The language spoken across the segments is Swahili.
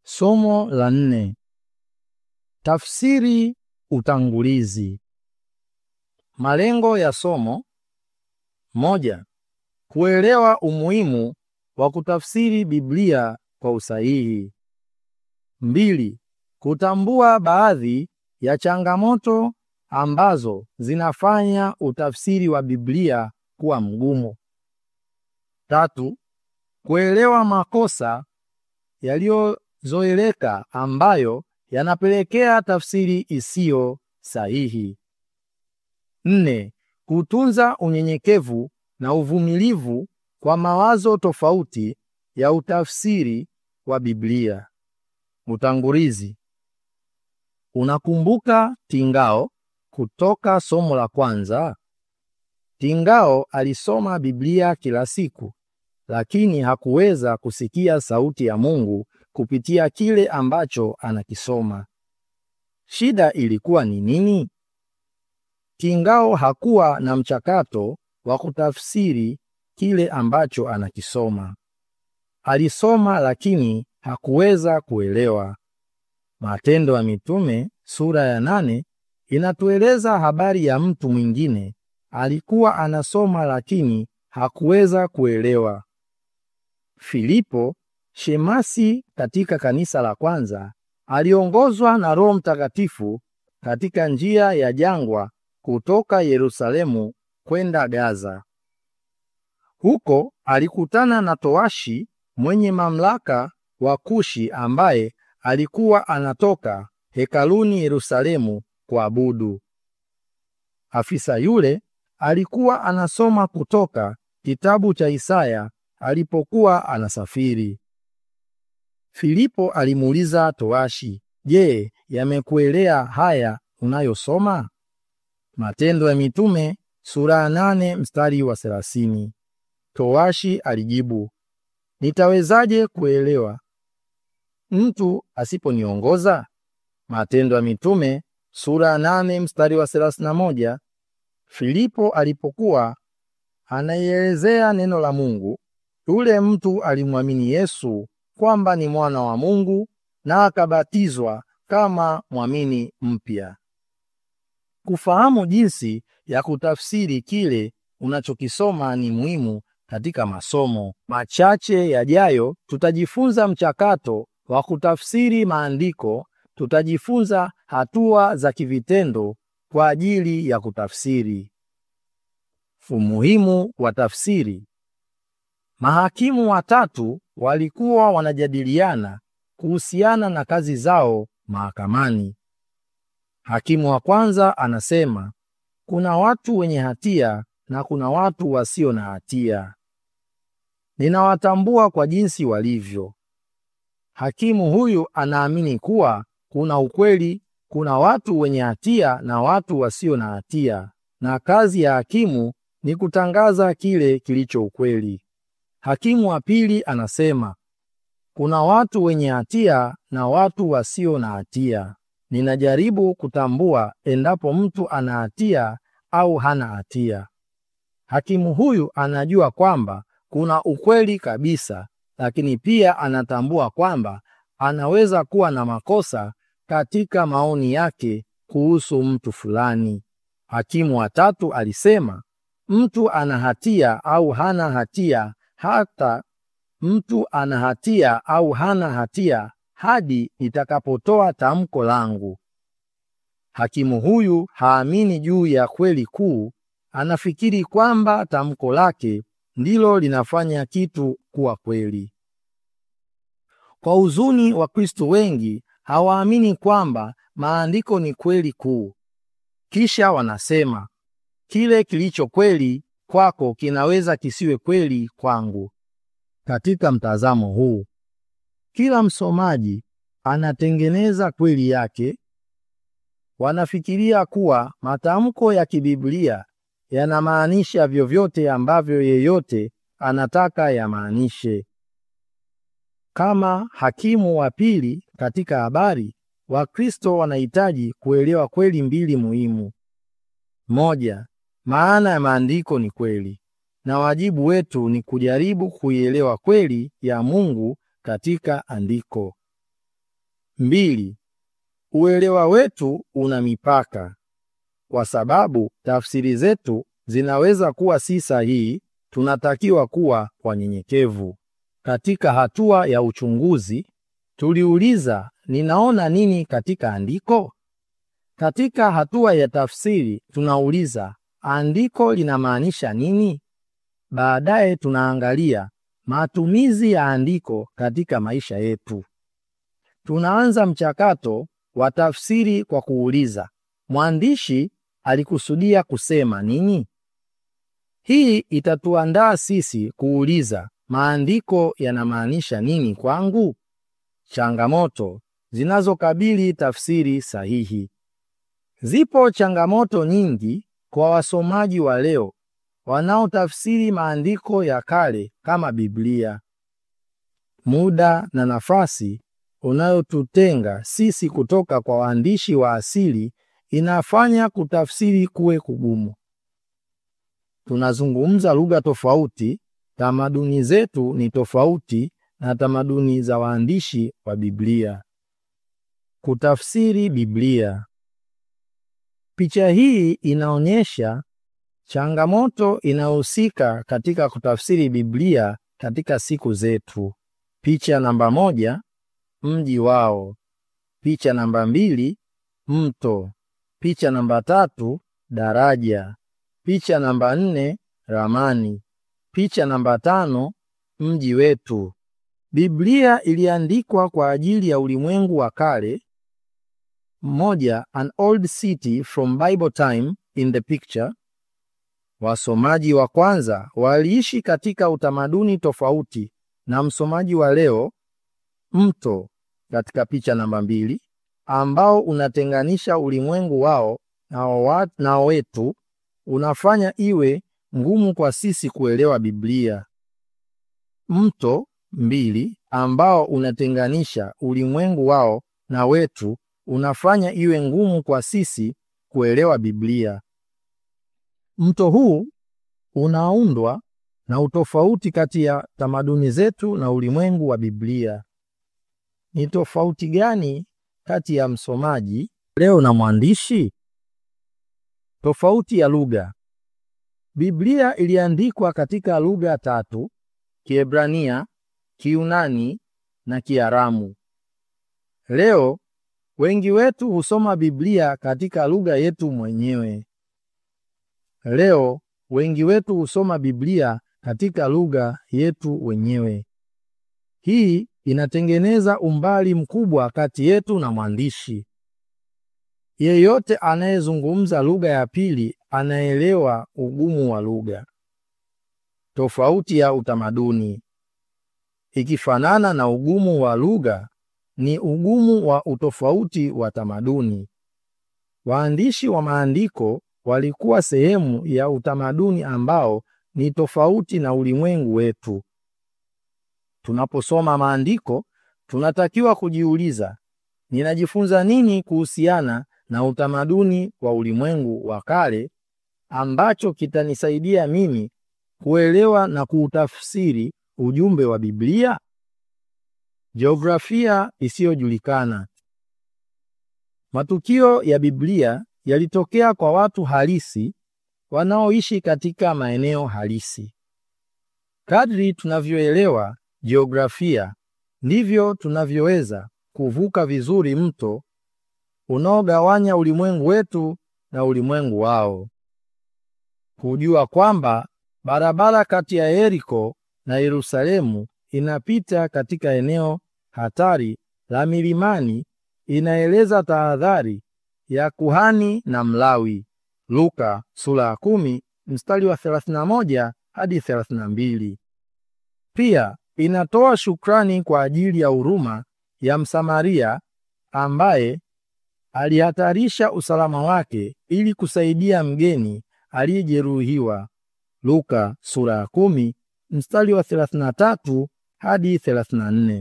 Somo la nne. Tafsiri utangulizi. Malengo ya somo: moja, kuelewa umuhimu wa kutafsiri Biblia kwa usahihi. Mbili, kutambua baadhi ya changamoto ambazo zinafanya utafsiri wa Biblia kuwa mgumu. Tatu, kuelewa makosa yaliyozoeleka ambayo yanapelekea tafsiri isiyo sahihi. Nne, kutunza unyenyekevu na uvumilivu kwa mawazo tofauti ya utafsiri wa Biblia. Utangulizi. Unakumbuka Tingao kutoka somo la kwanza? Tingao alisoma Biblia kila siku, lakini hakuweza kusikia sauti ya Mungu kupitia kile ambacho anakisoma. Shida ilikuwa ni nini? Tingao hakuwa na mchakato wa kutafsiri kile ambacho anakisoma. Alisoma lakini hakuweza kuelewa. Matendo ya Mitume sura ya nane inatueleza habari ya mtu mwingine alikuwa anasoma lakini hakuweza kuelewa. Filipo, shemasi katika kanisa la kwanza, aliongozwa na Roho Mtakatifu katika njia ya jangwa kutoka Yerusalemu kwenda Gaza. Huko alikutana na towashi mwenye mamlaka wa Kushi ambaye alikuwa anatoka hekaluni Yerusalemu kuabudu. Afisa yule alikuwa anasoma kutoka kitabu cha Isaya alipokuwa anasafiri. Filipo alimuuliza towashi, "Je, yamekuelea haya unayosoma?" Matendo ya Mitume sura ya nane mstari wa thelathini. Towashi alijibu, "Nitawezaje kuelewa mtu asiponiongoza?" Matendo ya Mitume sura ya nane mstari wa thelathini na moja. Filipo alipokuwa anaielezea neno la Mungu, yule mtu alimwamini Yesu kwamba ni mwana wa Mungu na akabatizwa kama mwamini mpya. Kufahamu jinsi ya kutafsiri kile unachokisoma ni muhimu katika masomo machache yajayo. Tutajifunza mchakato wa kutafsiri maandiko. Tutajifunza hatua za kivitendo kwa ajili ya kutafsiri. Umuhimu wa tafsiri. Mahakimu watatu walikuwa wanajadiliana kuhusiana na kazi zao mahakamani. Hakimu wa kwanza anasema, kuna watu wenye hatia na kuna watu wasio na hatia. Ninawatambua kwa jinsi walivyo. Hakimu huyu anaamini kuwa kuna ukweli, kuna watu wenye hatia na watu wasio na hatia, na kazi ya hakimu ni kutangaza kile kilicho ukweli. Hakimu wa pili anasema, kuna watu wenye hatia na watu wasio na hatia. Ninajaribu kutambua endapo mtu ana hatia au hana hatia. Hakimu huyu anajua kwamba kuna ukweli kabisa, lakini pia anatambua kwamba anaweza kuwa na makosa katika maoni yake kuhusu mtu fulani. Hakimu wa tatu alisema, mtu ana hatia au hana hatia, hata mtu ana hatia au hana hatia hadi nitakapotoa tamko langu. Hakimu huyu haamini juu ya kweli kuu, anafikiri kwamba tamko lake ndilo linafanya kitu kuwa kweli. Kwa huzuni, Wakristo wengi hawaamini kwamba maandiko ni kweli kuu. Kisha wanasema kile kilicho kweli kwako kinaweza kisiwe kweli kwangu. Katika mtazamo huu, kila msomaji anatengeneza kweli yake. Wanafikiria kuwa matamko ya kibiblia yanamaanisha vyovyote ambavyo yeyote anataka yamaanishe. Kama hakimu wa pili katika habari, Wakristo wanahitaji kuelewa kweli mbili muhimu. Moja, maana ya maandiko ni kweli, na wajibu wetu ni kujaribu kuielewa kweli ya Mungu katika andiko. Mbili, uelewa wetu una mipaka, kwa sababu tafsiri zetu zinaweza kuwa si sahihi. Tunatakiwa kuwa wanyenyekevu. Katika hatua ya uchunguzi, tuliuliza ninaona nini katika andiko? Katika hatua ya tafsiri, tunauliza andiko linamaanisha nini? Baadaye tunaangalia matumizi ya andiko katika maisha yetu. Tunaanza mchakato wa tafsiri kwa kuuliza, mwandishi alikusudia kusema nini? Hii itatuandaa sisi kuuliza, maandiko yanamaanisha nini kwangu? Changamoto zinazokabili tafsiri sahihi. Zipo changamoto nyingi kwa wasomaji wa leo wanaotafsiri maandiko ya kale kama Biblia. Muda na nafasi unayotutenga sisi kutoka kwa waandishi wa asili inafanya kutafsiri kuwe kugumu. Tunazungumza lugha tofauti, tamaduni zetu ni tofauti na tamaduni za waandishi wa Biblia. Kutafsiri Biblia. Picha hii inaonyesha changamoto inayohusika katika kutafsiri Biblia katika siku zetu. Picha namba moja, mji wao. Picha namba mbili, mto. Picha namba tatu, daraja. Picha namba nne, ramani. Picha namba tano, mji wetu. Biblia iliandikwa kwa ajili ya ulimwengu wa kale. Moja, an old city from Bible time in the picture. Wasomaji wa kwanza waliishi katika utamaduni tofauti na msomaji wa leo. Mto katika picha namba mbili, ambao unatenganisha ulimwengu wao na, na wetu, unafanya iwe ngumu kwa sisi kuelewa Biblia. Mto mbili, ambao unatenganisha ulimwengu wao na wetu, unafanya iwe ngumu kwa sisi kuelewa Biblia. Mto huu unaundwa na utofauti kati ya tamaduni zetu na ulimwengu wa Biblia. Ni tofauti gani kati ya msomaji leo na mwandishi? Tofauti ya lugha. Biblia iliandikwa katika lugha tatu: Kiebrania, Kiunani na Kiaramu. Leo wengi wetu husoma Biblia katika lugha yetu mwenyewe. Leo wengi wetu husoma Biblia katika lugha yetu wenyewe. Hii inatengeneza umbali mkubwa kati yetu na mwandishi. Yeyote anayezungumza lugha ya pili anaelewa ugumu wa lugha. Tofauti ya utamaduni. Ikifanana na ugumu wa lugha, ni ugumu wa utofauti wa tamaduni. Waandishi wa maandiko walikuwa sehemu ya utamaduni ambao ni tofauti na ulimwengu wetu. Tunaposoma maandiko, tunatakiwa kujiuliza, ninajifunza nini kuhusiana na utamaduni wa ulimwengu wa kale ambacho kitanisaidia mimi kuelewa na kuutafsiri ujumbe wa Biblia? Jiografia isiyojulikana. Matukio ya Biblia yalitokea kwa watu halisi wanaoishi katika maeneo halisi. Kadri tunavyoelewa jiografia, ndivyo tunavyoweza kuvuka vizuri mto unaogawanya ulimwengu wetu na ulimwengu wao. Kujua kwamba barabara kati ya Yeriko na Yerusalemu inapita katika eneo hatari la milimani inaeleza tahadhari ya kuhani na Mlawi. Luka sura ya kumi mstari wa 31 hadi 32. Pia inatoa shukrani kwa ajili ya huruma ya Msamaria ambaye alihatarisha usalama wake ili kusaidia mgeni aliyejeruhiwa. Luka sura ya kumi mstari wa 33 hadi 34.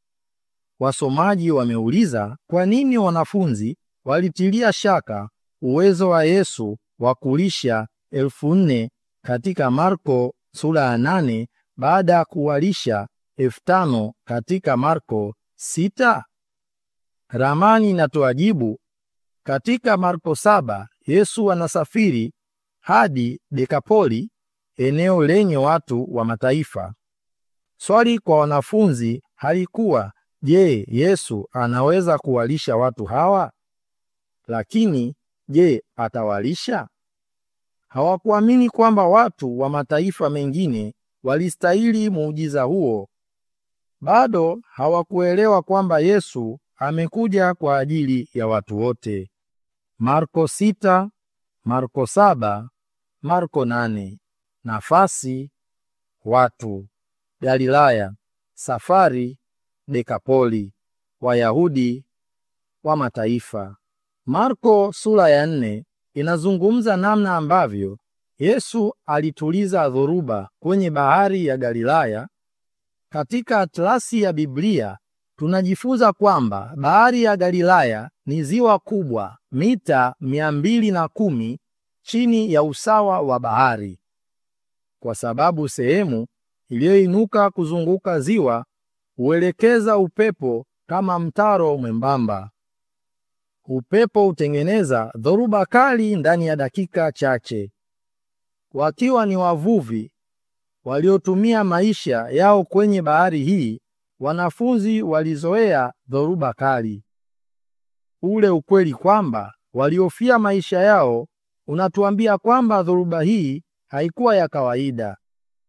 Wasomaji wameuliza kwa nini wanafunzi walitilia shaka uwezo wa Yesu wa kulisha elfu nne katika Marko sura ya nane baada ya kuwalisha elfu tano katika Marko sita. Ramani inatoa jibu. Katika Marko saba, Yesu anasafiri hadi Dekapoli, eneo lenye watu wa mataifa. Swali kwa wanafunzi halikuwa je, Yesu anaweza kuwalisha watu hawa? Lakini je, atawalisha? Hawakuamini kwamba watu wa mataifa mengine walistahili muujiza huo. Bado hawakuelewa kwamba Yesu amekuja kwa ajili ya watu wote. Marko sita, Marko saba, Marko nane. Nafasi, watu, Galilaya, safari, Dekapoli, Wayahudi wa mataifa. Marko sura ya nne inazungumza namna ambavyo Yesu alituliza dhoruba kwenye bahari ya Galilaya. Katika atlasi ya Biblia tunajifunza kwamba bahari ya Galilaya ni ziwa kubwa mita mia mbili na kumi chini ya usawa wa bahari, kwa sababu sehemu iliyoinuka kuzunguka ziwa huelekeza upepo kama mtaro mwembamba. Upepo hutengeneza dhoruba kali ndani ya dakika chache. Wakiwa ni wavuvi waliotumia maisha yao kwenye bahari hii, wanafunzi walizoea dhoruba kali. Ule ukweli kwamba waliofia maisha yao unatuambia kwamba dhoruba hii haikuwa ya kawaida.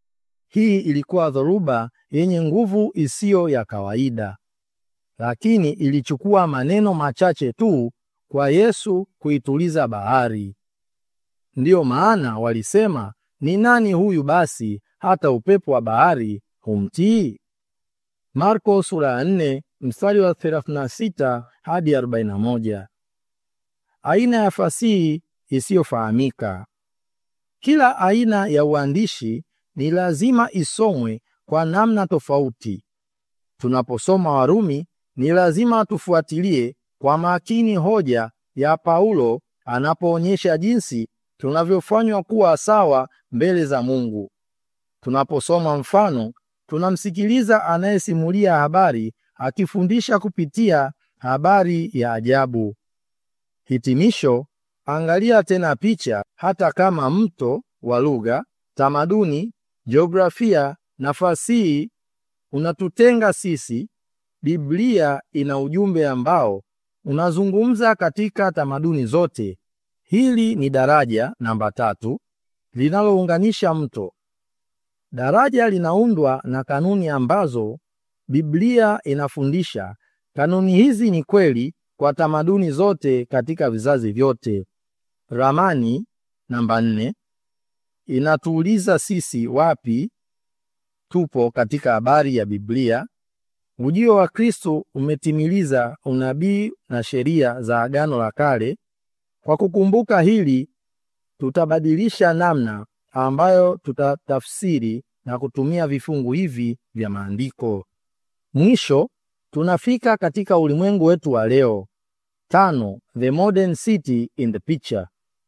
Hii ilikuwa dhoruba yenye nguvu isiyo ya kawaida, lakini ilichukua maneno machache tu kwa Yesu kuituliza bahari. Ndiyo maana walisema, ni nani huyu basi hata upepo wa bahari humtii? Marko sura ya 4 mstari wa 36 hadi 41. Aina ya fasihi isiyofahamika. Kila aina ya uandishi ni lazima isomwe kwa namna tofauti. Tunaposoma Warumi, ni lazima tufuatilie kwa makini hoja ya Paulo anapoonyesha jinsi tunavyofanywa kuwa sawa mbele za Mungu. Tunaposoma mfano, tunamsikiliza anayesimulia habari akifundisha kupitia habari ya ajabu. Hitimisho, angalia tena picha. Hata kama mto wa lugha, tamaduni, jiografia na fasihi unatutenga sisi, Biblia ina ujumbe ambao unazungumza katika tamaduni zote. Hili ni daraja namba tatu linalounganisha mto. Daraja linaundwa na kanuni ambazo Biblia inafundisha. Kanuni hizi ni kweli kwa tamaduni zote katika vizazi vyote. Ramani namba nne inatuuliza sisi wapi tupo katika habari ya Biblia. Ujio wa Kristo umetimiliza unabii na sheria za Agano la Kale. Kwa kukumbuka hili, tutabadilisha namna ambayo tutatafsiri na kutumia vifungu hivi vya maandiko. Mwisho, tunafika katika ulimwengu wetu wa leo. Tano, the modern city in the picture.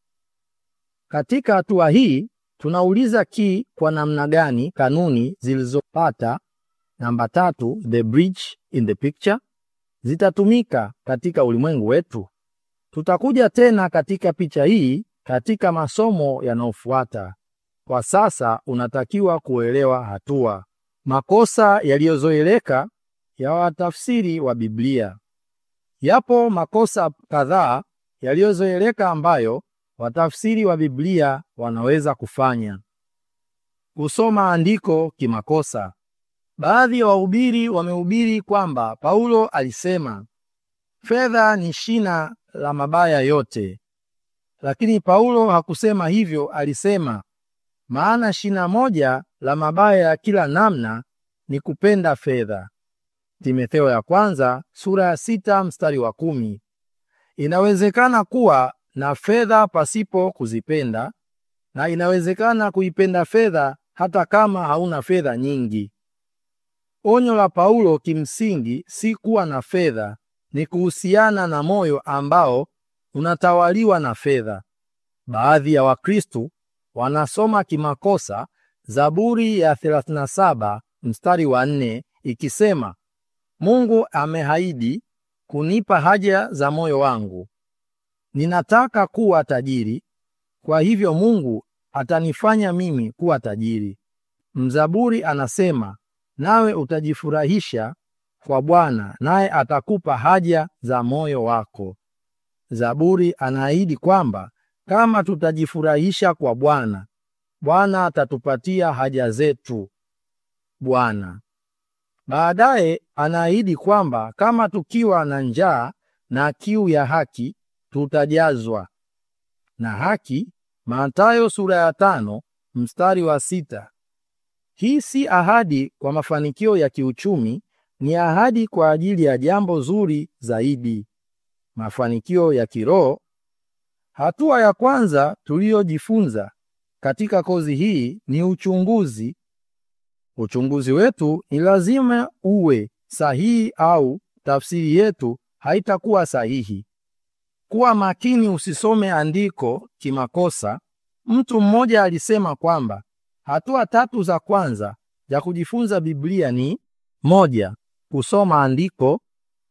Katika hatua hii tunauliza ki kwa namna gani kanuni zilizopata namba tatu, the bridge in the picture, zitatumika katika ulimwengu wetu. Tutakuja tena katika picha hii katika masomo yanayofuata. Kwa sasa unatakiwa kuelewa hatua makosa yaliyozoeleka ya watafsiri wa Biblia. Yapo makosa kadhaa yaliyozoeleka ambayo watafsiri wa Biblia wanaweza kufanya. Kusoma andiko kimakosa. Baadhi ya wahubiri wamehubiri kwamba Paulo alisema fedha ni shina la mabaya yote, lakini Paulo hakusema hivyo. Alisema maana shina moja la mabaya ya kila namna ni kupenda fedha. Timotheo ya kwanza sura ya sita mstari wa kumi. Inawezekana kuwa na fedha pasipo kuzipenda na inawezekana kuipenda fedha hata kama hauna fedha nyingi. Onyo la Paulo kimsingi si kuwa na fedha, ni kuhusiana na moyo ambao unatawaliwa na fedha. Baadhi ya Wakristo wanasoma kimakosa Zaburi ya 37 mstari wa nne ikisema Mungu ameahidi kunipa haja za moyo wangu. Ninataka kuwa tajiri, kwa hivyo Mungu atanifanya mimi kuwa tajiri. Mzaburi anasema, nawe utajifurahisha kwa Bwana, naye atakupa haja za moyo wako. Zaburi anaahidi kwamba kama tutajifurahisha kwa Bwana, Bwana atatupatia haja zetu. Bwana baadaye anaahidi kwamba kama tukiwa na njaa na kiu ya haki tutajazwa na haki. Mathayo sura ya tano mstari wa sita. Hii si ahadi kwa mafanikio ya kiuchumi, ni ahadi kwa ajili ya jambo zuri zaidi, mafanikio ya kiroho. Hatua ya kwanza tuliyojifunza katika kozi hii ni uchunguzi. Uchunguzi wetu ni lazima uwe sahihi au tafsiri yetu haitakuwa sahihi. Kuwa makini, usisome andiko kimakosa. Mtu mmoja alisema kwamba hatua tatu za kwanza za kujifunza Biblia ni moja, kusoma andiko;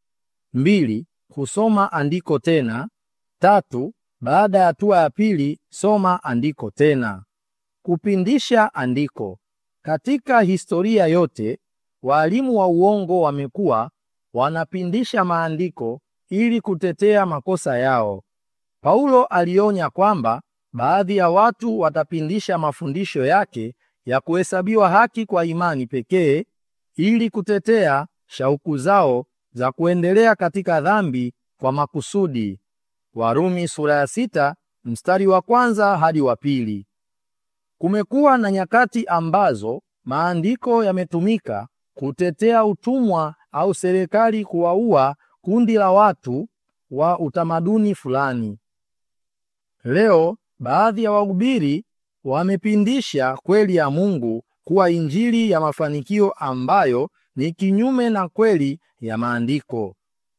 mbili, kusoma andiko tena; tatu, baada ya hatua ya pili, soma andiko tena. Kupindisha andiko. Katika historia yote, walimu wa uongo wamekuwa wanapindisha maandiko ili kutetea makosa yao. Paulo alionya kwamba baadhi ya watu watapindisha mafundisho yake ya kuhesabiwa haki kwa imani pekee ili kutetea shauku zao za kuendelea katika dhambi kwa makusudi. Warumi sura ya sita mstari wa kwanza hadi wa pili. Kumekuwa na nyakati ambazo maandiko yametumika kutetea utumwa au serikali kuwaua kundi la watu wa utamaduni fulani. Leo baadhi ya wahubiri wamepindisha kweli ya Mungu kuwa injili ya mafanikio ambayo ni kinyume na kweli ya maandiko.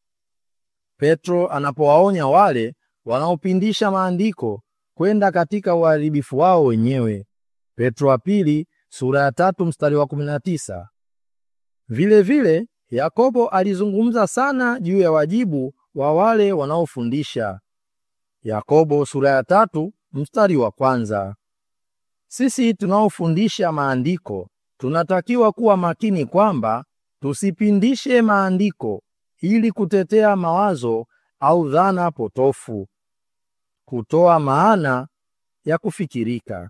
Petro anapowaonya wale wanaopindisha maandiko kwenda katika uharibifu wao wenyewe. Petro wa pili sura ya tatu mstari wa 19. Vile vile Yakobo alizungumza sana juu ya wajibu wa wale wanaofundisha. Yakobo sura ya tatu mstari wa kwanza. Sisi tunaofundisha maandiko tunatakiwa kuwa makini kwamba tusipindishe maandiko ili kutetea mawazo au dhana potofu. Kutoa maana ya kufikirika.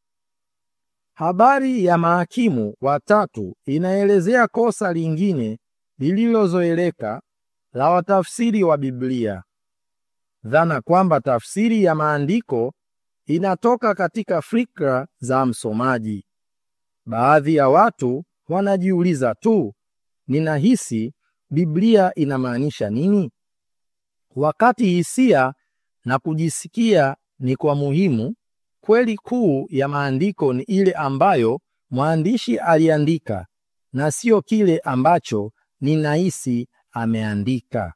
Habari ya mahakimu watatu inaelezea kosa lingine lililozoeleka la watafsiri wa Biblia, dhana kwamba tafsiri ya maandiko inatoka katika fikra za msomaji. Baadhi ya watu wanajiuliza tu, ninahisi Biblia inamaanisha nini? Wakati hisia na kujisikia ni kwa muhimu, kweli kuu ya maandiko ni ile ambayo mwandishi aliandika na sio kile ambacho ninahisi ameandika.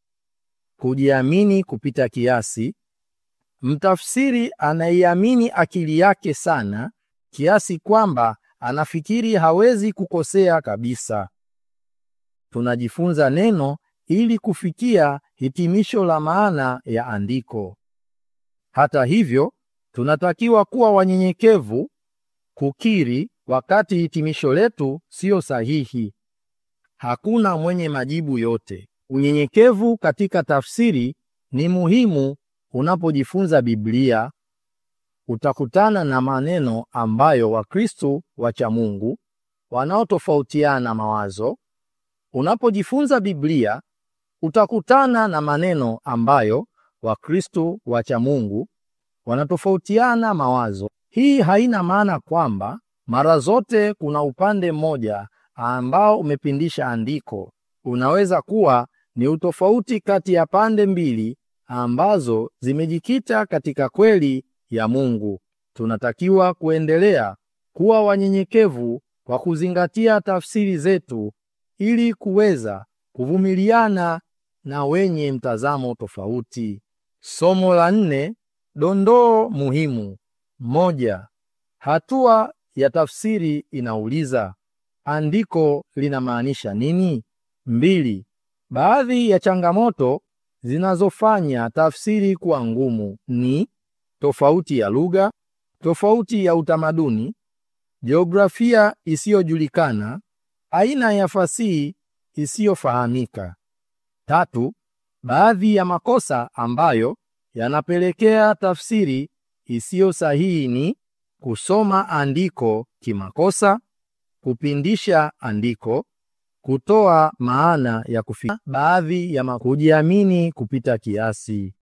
Kujiamini kupita kiasi. Mtafsiri anaiamini akili yake sana kiasi kwamba anafikiri hawezi kukosea kabisa. Tunajifunza neno ili kufikia hitimisho la maana ya andiko. Hata hivyo, tunatakiwa kuwa wanyenyekevu kukiri wakati hitimisho letu siyo sahihi. Hakuna mwenye majibu yote. Unyenyekevu katika tafsiri ni muhimu unapojifunza Biblia. Utakutana na maneno ambayo Wakristo wacha Mungu wanaotofautiana mawazo. Unapojifunza Biblia utakutana na maneno ambayo Wakristo wacha Mungu wanatofautiana mawazo. Hii haina maana kwamba mara zote kuna upande mmoja ambao umepindisha andiko. Unaweza kuwa ni utofauti kati ya pande mbili ambazo zimejikita katika kweli ya Mungu. Tunatakiwa kuendelea kuwa wanyenyekevu kwa kuzingatia tafsiri zetu ili kuweza kuvumiliana na wenye mtazamo tofauti. Somo la nne, dondoo muhimu. Moja, hatua ya tafsiri inauliza andiko linamaanisha nini? Mbili, Baadhi ya changamoto zinazofanya tafsiri kuwa ngumu ni tofauti ya lugha, tofauti ya utamaduni, jiografia isiyojulikana, aina ya fasihi isiyofahamika. Tatu, baadhi ya makosa ambayo yanapelekea tafsiri isiyo sahihi ni kusoma andiko kimakosa, kupindisha andiko, kutoa maana ya kufikia, baadhi ya kujiamini kupita kiasi.